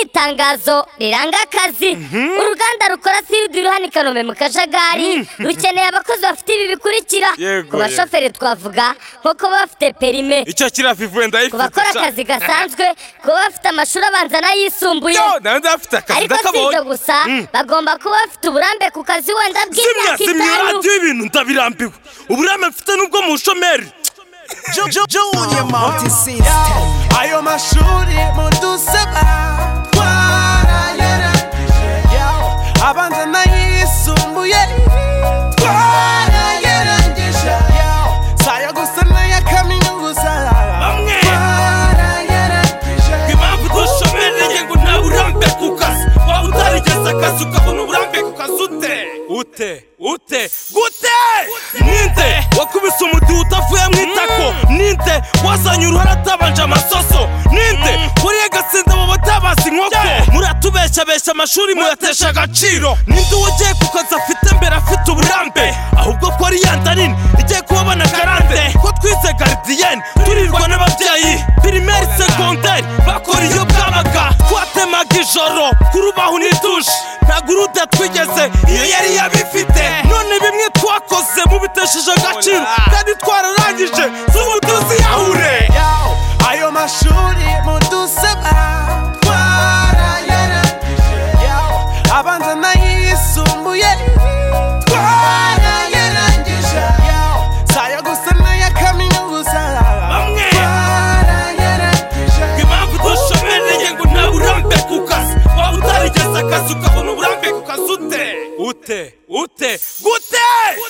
itangazo riranga akazi uruganda rukora sirudi ruhana i kanombe mu kajagari rukeneye abakozi bafite ibi bikurikira Yego, ku bashoferi twavuga nko kuba bafite perime icyo kiriya vivuwe ku ndayifite bakora sha. akazi gasanzwe kuba bafite amashuri abanza n'ayisumbuye yo nawe ndafite akazi ariko si ibyo ndakabonye gusa bagomba kuba bafite uburambe ku kazi wenda zimya bw'imyaka zimya itanu iradiyo ibintu ndabirambiwe uburame mfite n'ubwo mu bushomeri Ayo mashuri mudusaba twarayarangije abanza n'ayisumbuye twarayarangije saya gusa n'aya kaminuza Bamwe. twarayarangije impamvu dushomeri rege ngo nta burambe ku kazi waba utarigeze akazi ukabona uburambe ku kazi ute ute ute gute ninde wakubise umudiho utavuye mu itako ninde wazanye uruhara atabanje amasoso ninde wariye agasinda mu batabazi inkoko muratubeshabesha amashuri muyatesha agaciro ninde wagiye ku kazi afite mbere afite uburambe ahubwo ko ari yandarini igiye kubabona garante ko twize garidiyeni turirwa n'ababyeyi pirimeri segonderi bakora iyo bwabaga twatemaga ijoro kurubaho n'idushe nta gurude twigeze iyo yari yabifite none bimwe twakoze mubitesheje agaciro kandi twararangije z'ubu tuziyahure Yo, ayo mashuri mudusaba twarayarangije Yo, abanza n'ayisumbuye twarayarangije Yo, saya gusa n'aya kaminuza Bamwe. twarayarangije impamvu dushomereye ngo nta burambe ku kazi waba utarigeze akazi ukabona uburambe ku kazi ute ute ute gute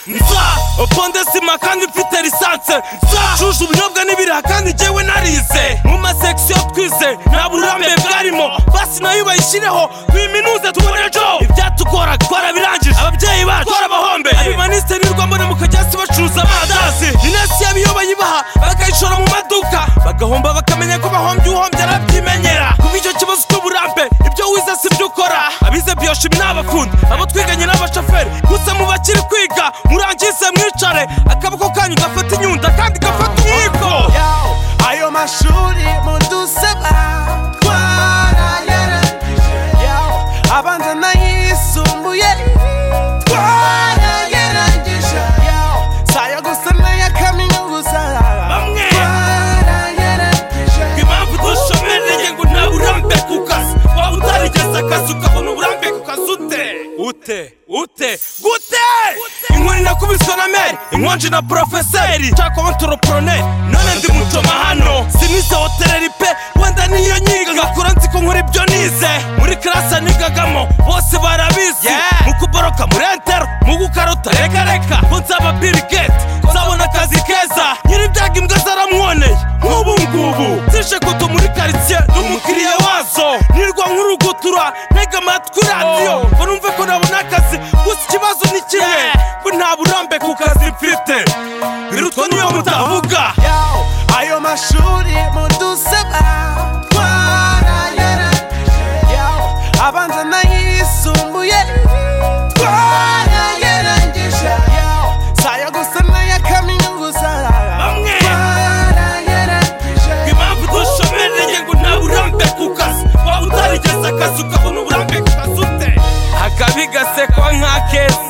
nza oponde sima kandi mfite lisanse nza cuje ubunyobwa n'ibiraha kandi njyewe narize mu masekisiyo twize nta burambe bwarimo basi nayo bayishyireho tuyiminuze tubone ejo ibyatugora twarabirangije ababyeyi bacu twarabahombe abimaniste nirwa mbona mukajyasi bacuruza amandazi inesi yabiyo bayibaha bakayishora mu maduka bagahomba bakamenya ko bahombye uhombye arabyimenyera kuba icyo kibazo cy'uburambe ibyo wize si byo ukora abize biyoshimi ni abafundi abo twiganye n'abashoferi gusa mu bakiri kwiga murangize mwicare akaboko kanyu gafata inyunda kandi gafata umwiko Yo, ayo mashuri mudusaba twarayarangije Yo, abanza n'ayisumbuye twarayarangije Yo, saya gusa n'aya kaminuza Bamwe. twarayarangije impamvu dushomereye ngo nta burambe ku kazi waba utarigeze akazi ukabona uburambe ku kazi ute ute ute gute inkoni nakubiswe na meri inkonji na porofeseri cyakoma antoroproneri none ndi mutoma hano sinize hoteleri pe wenda niyo nyiga ngakura nzi ko nkora ibyo nize muri karasi nigagamo bose barabizi mu kuboroka muri entero mu gukarota reka reka ko nzaba biri geti nzabona akazi keza nyiri ibyago imbwa zaramwoneye nk'ubu ngubu zishe koto muri karitsiye n'umukiriya wazo nirwa nk'urugutura ntega amatwi radiyo ngo numve ko nabona akazi gusa ikibazo ni kimwe ko nta burambe ku kazi mfite birutwa niyo mutavuga Yo, ayo mashuri mudusaba twarayarangije Yo, abanza n'ayisumbuye twarayarangije Yo, saya gusa n'aya kaminuza Bamwe. twarayarangije impamvu dushomereye ngo nta burambe ku kazi waba utarigeze akazi ukabona uburambe ku kazi ute akabi gasekwa nk'akesi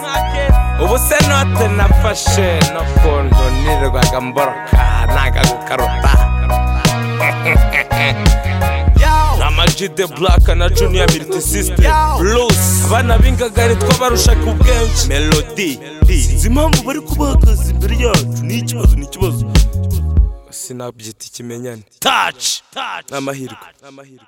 ubu se note nafashe no kuntu nirirwaga mboroka nanga gukarota Yo, amajide black na junior militi system blues abana b'ingagari twabarushaga ubwenshi melody izi impamvu bari kubahagaze imbere yacu ni ikibazo ni ikibazo sinabyita ikimenyane taci taci n'amahirwe